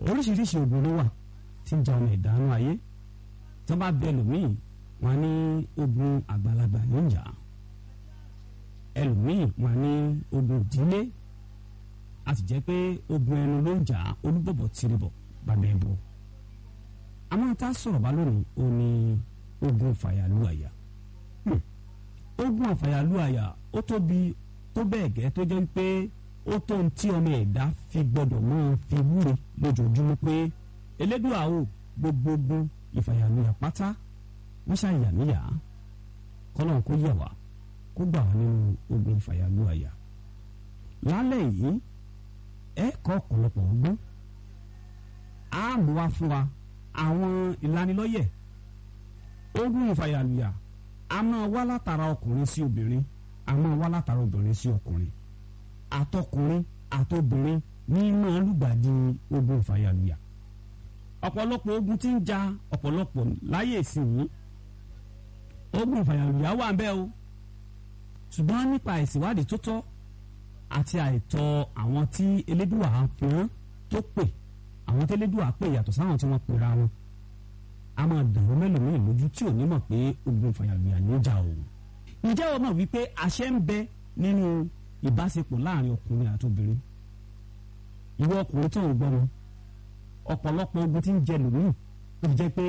oríṣiríṣi ogun ló wà tí ń ja ọmọ ìdánù ayé tí wọ́n bá bẹ ẹlòmíì wọ́n ní ogun àgbàlagbà ní ìjà ẹlòmíì wọ́n ní ogun ìdílé a sì jẹ́ pé ogun ẹnu ló ń jà olúbọ̀bọ̀ tìrìbọ̀ bàbá ẹ̀bọ àmọ́ tá a sọ̀rọ̀ bá lónìí ó ní ogun fàyàlú àyà ogun àfàyàlú àyà ó tóbi tó bẹ́ẹ̀ gẹ́ tó jẹ́ pé ó tó ń tí ọmọ ẹ̀dá fi gbọ́dọ̀ máa fi wúre lójoojúmọ́ pé elédùà o gbogbo ogun ìfàyàlú àyà pátá wọ́n ṣàyàmíyà kọ́lọ́n kó yẹ̀ wá kó gbà wá nínú ogun ìfàyàlú àyà lálẹ́ yìí ẹ kọ́ ọ̀pọ̀lọpọ̀ ọgbọ́n á mú wá fún wa àwọn ìlanilọ́yẹ̀ ogun ìfàyàlùyà a máa wá látara ọkùnrin sí obìnrin a máa wá látara obìnrin sí ọkùnrin àtọkùnrin àtobìnrin ní máa lùgbàdì ogun ìfàyàlùyà ọ̀pọ̀lọpọ̀ ogun tí ń ja ọ̀pọ̀lọpọ̀ láyé ìsìn ogun ìfàyàlùyà wà ń bẹ o ṣùgbọ́n nípa ìsìwádìí tó tọ́ àti àìtọ́ àwọn tí elédùà fún tó pè àwọn tí elédùà pè yàtọ̀ sáwọn tí wọ́n pera wọn a máa dàrú mẹ́lòmíì lójú tí ò ní mọ̀ pé ogun fàyàlùyà níjà o. ǹjẹ́ o mọ̀ wípé àṣẹ ń bẹ nínú ìbáṣepọ̀ láàrin ọkùnrin àti obìnrin ìwọ ọkùnrin tó ń gbọ́ wọn ọ̀pọ̀lọpọ̀ ogun tí ń jẹ lòmíì ó fi jẹ́ pé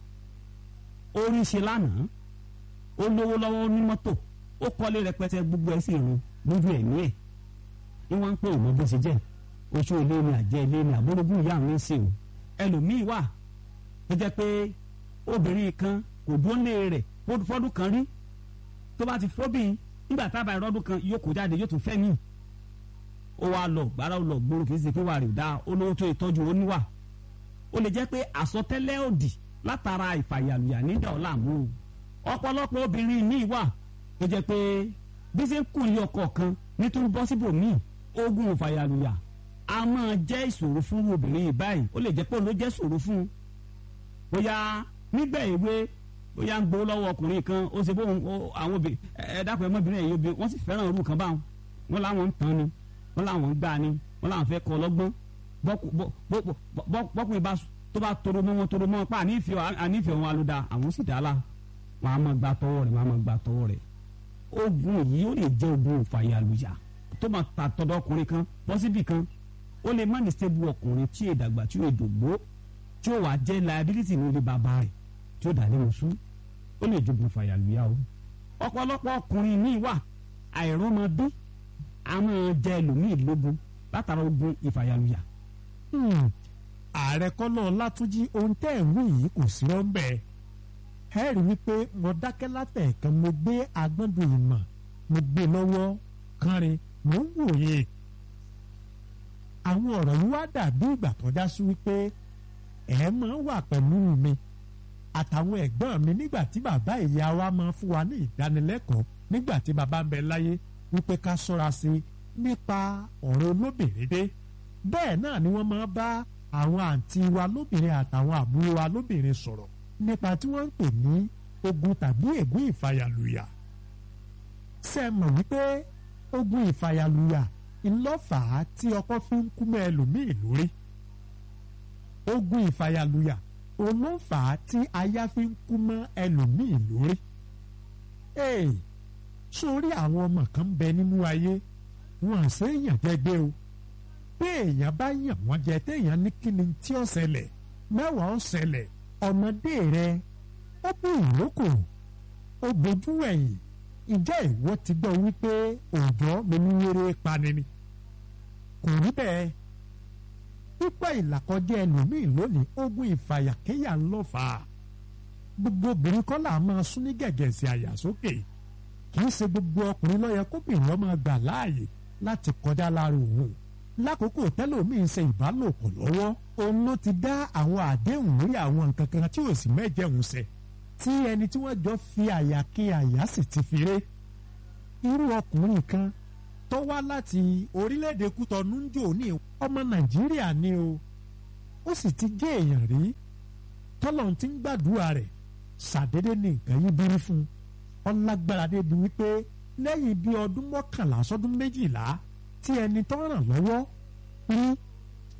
ó rí ṣe lánàá ó lówó lọ́wọ́ ní mọ́tò ó kọ́lé rẹpẹtẹ gbogbo ẹ̀ sì rún lójú ẹ̀mí ẹ̀ ní wọ́n ń pè òmò bó ṣe jẹ́ oṣù ilé ni àjẹ́ ilé ni àbúrògùn ìyá mi ń sè o ẹlòmíì wà tó jẹ́ pé obìnrin kan kò dúró lé rẹ̀ fọ́dún kan rí tó bá ti fọ́bìn nígbà tábà ìrọ́dún kan yóò kó jáde yóò tún fẹ́ mí ó wá lọ gbára ó lọ gbòòrò kì í ṣe pé wà rè dá olówó tó ìtọ́jú oníwà ó lè jẹ́ pé àsọtẹ́lẹ̀ òdì látara ìfàyàlùyà nídà ọ̀làmú ọ̀pọ̀lọpọ̀ obìnrin míì wà tó jẹ́ pé bí ṣe ń kùn lé ọkọ kan nítorí bọ́ síbò míì ogun ìfàyàlùyà a máa jẹ́ ìṣòro fún obìnrin yìí báyìí ó lè jẹ́ pé òun ló jẹ́ ìṣòro fún un bóyá nígbà èwe bóyá ń gbowó lọ́wọ́ ọkùnrin kan ó ṣe bóun àwọn obìnrin ẹ dákun ẹmọbìnrin ẹ̀yìn obìnrin wọ́n sì fẹ́ràn irú kan báwọn wọ́n láwọn ń tán ni wọ́n láwọn ń gbà ni wọ́n láwọn fẹ́ kọ́ lọ́gbọ́n bọ́kùnrin bá tó bá toro mọ́ wọn toro mọ́ wọn pa ànífẹ́ wọn alóda àwọn sì dá la wọn á máa gba tọwọ́ rẹ̀ wọn á máa gba tọwọ́ rẹ̀ ogun yìí ó lè jẹ́ ogun ìfàyàlùyà tó máa ta tọ̀dọ̀ ọkùnrin kan bọ́sibì kan ó lè má ní stable ọkùnrin tí èdàgbà tí èdògbó tí ó wà jẹ́ liability ní ilé bàbá rẹ̀ tí ó dà lé oṣù ó lè jogun fàyàlùyà o. ọ̀pọ̀lọpọ̀ ọkùnrin míì wà àìrọ́mọdé a máa jẹ ẹlòmíì lógun látara ogun ìfàyàlùyà. ààrẹ kọ́nà látúnjí ohun tẹ́ ẹ̀ ń wí yìí kò sí rọ́ńbẹ́ ẹ rí wípé mo dákẹ́ látẹ̀ẹ̀kan mo gbé agbọ́ndùn ìmọ̀ mo gbé lọ́wọ́ kánrin mo ń wòye àwọn ọ̀rọ̀ yìí wá dàbí ìgbà tó já sí wípé ẹ máa ń wà pẹ̀lú mi àtàwọn ẹ̀gbọ́n mi nígbà tí bàbá ìyá wa máa ń fún wa ní ìdánilẹ́kọ̀ọ́ nígbà tí bàbá ń bẹ láyé wípé ká ṣọ́ra sí i nípa ọ̀rọ̀ olóbìnrin dé bẹ́ẹ̀ náà ni wọ́n máa bá àwọn àǹtí wa lóbìnrin àtàwọn àbúrò wa lóbìnrin sọ̀rọ̀ nípa tí wọ́n ń pè ní ogun tàbí ègún ìfàyàlùyà ṣé ẹ mọ̀ wípé ogun ìfàyàlùyà ńlọ́fàá tí ọkọ fi ń kú mọ́ ẹlòmíì lórí ogun ìfàyàlùyà olófàá tí aya fi ń kú mọ́ ẹlòmíì lórí. ee sórí àwọn ọmọ kan bẹ nínú ayé wọn à ṣe èèyàn jẹgbẹ́ o bí èèyàn bá yàn wọ́n jẹ téèyàn ní kíni tí ó ṣẹlẹ̀ mẹ́wàá ó ṣẹlẹ̀ ọmọdé rẹ ó bú ìrókò ó bójú ẹ̀yìn ìjẹ́ ìwọ ti gbọ́ wípé òòjọ́ mi ní wéré pani ni kò rí bẹ́ẹ̀ pípẹ́ ìlàkọjá ẹlòmíì lónìí ogun ìfàyàkéyà ń lọ fà á gbogbo obìnrin kọ́ là máa sún ní gẹ̀gẹ̀ sí àyà sókè kì í ṣe gbogbo ọkùnrin ló yẹ kóbìnrin ọmọ gbà láàyè láti kọjá lára òun lákòókò tẹ́lòmíì ṣe ìbálòpọ̀ lọ́wọ́ òun ló ti dá àwọn àdéhùn lórí àwọn nǹkan kan tí ò sì mẹ́jẹ̀hún ṣẹ tí ẹni tí wọ́n jọ fi àyà kí àyà sì ti fi ré irú ọkùnrin kan tó wá láti orílẹ̀-èdè kútọ́nù ń jò ní ọmọ nàìjíríà ni o ó sì ti gé èèyàn rí tọ́lọ̀ ti ń gbàdúrà rẹ̀ ṣàdédé ní nǹkan yí bírí fún un ọlágbára débi wípé lẹ́yìn bíi ọdún mọ́kànlá sọ́dún méjìlá tí ẹni tó ràn lọ́wọ́ rí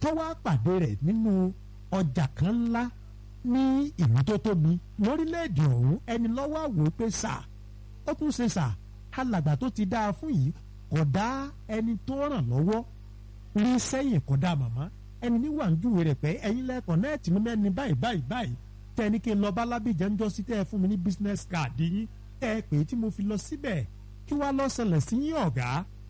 tọ́wọ́ àpàdé rẹ̀ nínú ọjà kan ńlá ní ìlú tó tóbi lórílẹ̀‐èdè ọ̀hún ẹni lọ́wọ́ àwò pé sà ó tún ṣe sà alàgbà tó ti dáa fún yìí kò dá ẹni tó ràn lọ́wọ́ rí sẹ́yìn kò dá màmá ẹni ní wàǹjúwe rẹ̀ pé ẹ̀yin lẹ́kọ̀ọ́ nẹ́ẹ̀tì mi mẹ́ni báyìí báyìí báyìí tẹ́ ní kí n lọ bá lábìjẹ́ ń jọ sí tẹ́ ẹ fún mi ní business card yín tẹ́ ẹ pè é tí mo fi lọ síbẹ̀ kí wàá lọ ṣẹlẹ̀ sí yín ọ̀gá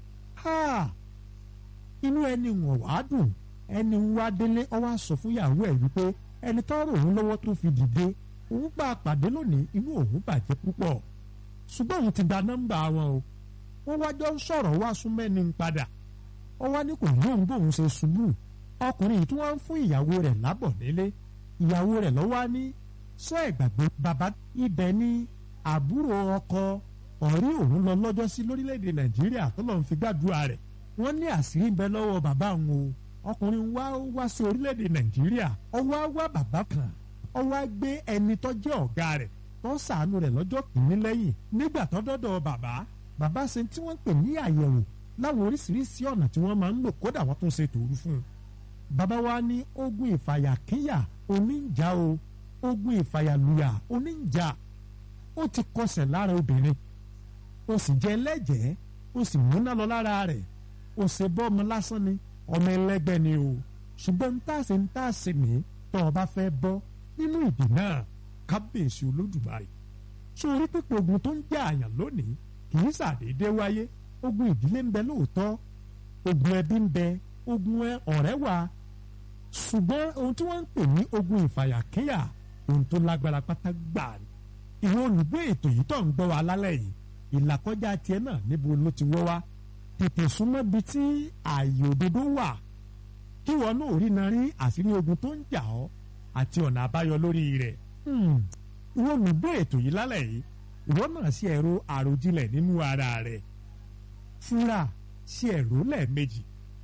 inú ẹni wọ̀n wá dùn ẹni wá délé ọ wá sọ fún ìyàwó ẹ̀ wípé ẹni tọ́rọ̀ òun lọ́wọ́ tó fi dìde òun bá a pàdé lónìí inú òun bàjẹ́ púpọ̀ ṣùgbọ́n òun ti gba nọ́mbà wọn o wọ́n wájọ́ ń sọ̀rọ̀ wá sún mẹ́ni ń padà ọ wá ní kò ní òun bóun ṣe ṣubú ọkùnrin yìí tí wọ́n ń fún ìyàwó rẹ̀ lábọ̀ nílé ìyàwó rẹ̀ lọ́wọ́ á ní sọ ẹ̀gbàgbé bàbá ibẹ̀ ní àbúrò ọkọ ọ̀rí òun lọ lọ́jọ́ sí lórílẹ̀‐èdè nàìjíríà tó lọ́n fi gbàdúrà rẹ̀ wọ́n ní àṣírí ń bẹ lọ́wọ́ bàbá òun o ọkùnrin wá wá sí orílẹ̀‐èdè nàìjíríà ó wá wá bàbá kan ó wá gbé ẹni tó jẹ́ ọ̀gá rẹ̀ tó ṣàánú rẹ̀ lọ́jọ́ kìíní lẹ́yìn nígbà tó dọ́dọ̀ bàbá bàbá ṣe tí wọ́n ń pè ní àyẹ̀wò láwọn oríṣiríṣi ọ̀nà tí wọ́n máa ń lò kódà wọ́n tún ṣe tòru fún un bàbá wa ní ogun ìfàyàkíyà oníjà o ogun ìfàyàlùyà oníjà ó ti kọsẹ̀ lára obìnrin ó sì jẹ́ ẹlẹ́jẹ̀ẹ́ ó sì múná lọ lára rẹ̀ ó ṣe bọ́ ọmọ lásán ni ọmọ ẹlẹ́gbẹ́ ni o ṣùgbọ́n ń tàṣe ń tàṣe ní tó o bá fẹ́ bọ́ nínú ìdè náà kábíyèsí olódùmarè sórí pípọ̀ ogun tó ń jẹ́ àyàn lónìí kì í ṣàdédé wáyé ogun ìdílé ń bẹ lóòótọ́ ogun ẹbí ń bẹ ogun ọ̀rẹ́ wà ṣùgbọ́n ohun tí wọ́n ń pè ní ogun ìfàyàkíyà ohun tó lágbára pátá gbà ní. ìwọ olùgbé ètò yìí tó ń gbọ́ wa lálẹ́ yìí ìlàkọjá tiẹ̀ náà níbo ló ti wọ́ wá tètè súnmọ́ bi tí ààyè òdodo wà kí wọn náà rí na rí àṣírí ogun tó ń jà ọ́ àti ọ̀nà àbáyọ lórí rẹ̀. ìwọ olùgbé ètò yìí lálẹ́ yìí ìwọ náà ṣe ẹ̀rọ àròjinlẹ̀ nínú ara rẹ̀ fúnra ṣe ẹ̀rọ lẹ́ẹ̀mejì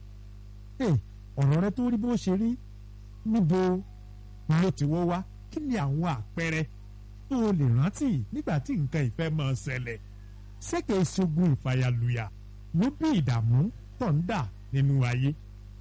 ọ̀rọ̀ rẹ tó rí bó ṣe rí níbo ló ti wọ́ wá kí ni àwọn àpẹẹrẹ tó o lè rántí nígbà tí nǹkan ìfẹ́ máa ṣẹlẹ̀ ṣéke ṣogun ìfàyàlùyà ló bí ìdààmú tó ń dà nínú ayé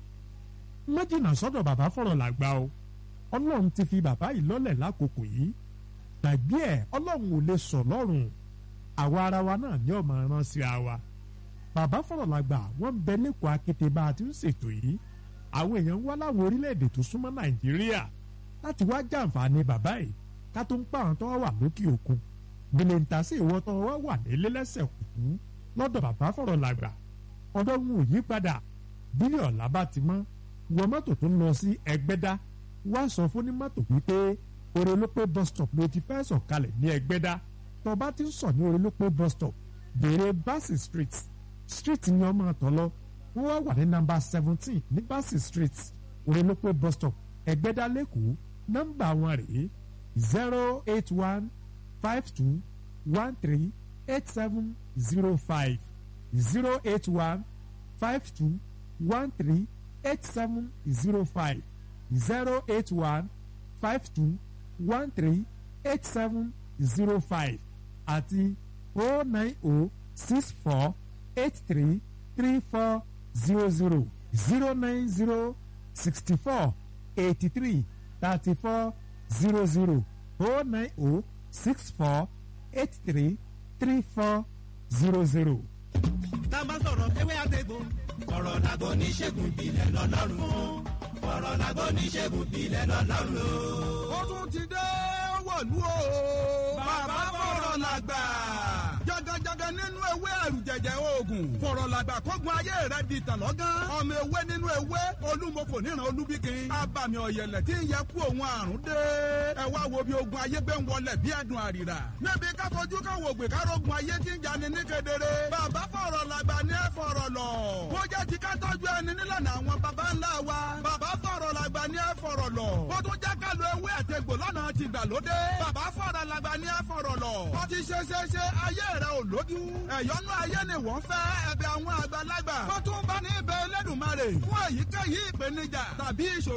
méjìnà sọ́dọ̀ bàbá fọ̀rọ̀ làgbà o ọlọ́run ti fi bàbá yìí lọ́lẹ̀ lákòókò yìí gbàgbé ẹ̀ ọlọ́run ò lè sọ lọ́rùn àwa ara wa náà ní ọmọ rán sí wa bàbá fọ̀rọ̀ làgbà wọ́n bẹ lẹ́kọ̀ọ́ akété bá a ti ń ṣètò yìí àwọn èèyàn ń wá láwọn orílẹ̀-èdè tó súnmọ́ nàìjíríà láti wá jàǹfààní bàbá yìí ká tó ń pa àwọn tó wà lókè òkun gbèlè ń ta sí ìwọ tó wá wà nílé lẹ́sẹ̀ kùkú lọ́dọ̀ bàbá fọ̀rọ̀ làgbà ọ̀dọ́ wọn ò yí padà bílíọ̀ ọ̀la bá ti mọ́ wọ mọ́tò tó ń lọ sí ẹgbẹ́dá wá sọ fún ní mọ́tò wípé orelópé bus stop ló ti fẹ́ sọ̀kalẹ̀ ní ẹgbẹ́dá tó bá ti ń sọ̀ ní orelópé bus stop béèrè Bassey street street ni ọmọ àtọ̀ lọ wọ́n wá wà ní nọ́mbà seventeen ní Bassey street orelópé bus stop ẹgbẹ́dá lẹ́kọ̀ọ́ nọ́mbà wọn rèé zero eight one five two one three eight seven zero five zero eight one five two one three eight seven zero five zero eight one five two one three eight seven zero five àti oh nine oh six four eight three three four zero zero zero nine zero sixty four eighty three thirty four zero zero oh nine oh six four eight three three four zero zero. tá a bá sọ̀rọ̀ ewé àtẹ̀gbò ọ̀rọ̀ làgọ́ oníṣègùn ìbílẹ̀ lọ́lọ́run fún ọ̀rọ̀ làgọ́ oníṣègùn ìbílẹ̀ lọ́lọ́run lò. ó tún ti dé wọ̀lú o bàbá fọ̀rọ̀ làgbà jagajaga nínú ewé ẹ̀rù jẹ̀jẹ̀ oògùn fọ̀rọ̀ làgbà kógun ayé rẹ̀ di tàn lọ́gán ọmọ ewé nínú ewé olúmọ̀fò níran olúbíkin abàmì ọ̀yẹ̀lẹ̀ tí ń yẹ kú òun àrùn dé ẹ wá wo bí ogun ayé gbé ń wọlẹ̀ bí ẹ̀dùn àrìrà níbi káfojú káwọn ògbè kárógun ayé tí ń jani ní kedere bàbá fọ̀rọ̀ làgbà ní ẹ fọ̀rọ̀ lọ bó jẹ́ ti ká tọ́jú ẹni nílànà àwọn baba ńlá wa bàbá fọ̀rọ̀ làgbà ní ẹ fọ̀rọ̀ lọ bó tún jẹ́ ká lo ewé àtegbò lọ́nà ti gbàlódé bàbá fọ̀rọ̀ làgbà ní ẹ fọ̀rọ̀ lọ wọ́n ti ṣe ṣe ṣe ayé rẹ̀ ò lójú ẹ̀yọ́nú ayé ni wọ́n fẹ́ ẹ̀bẹ̀ àwọn àgbàlagbà wọ́n tún bá ní ibẹ̀ Elédùmarè fún èyíkéyìí ìpèníjà tàbí ìṣòro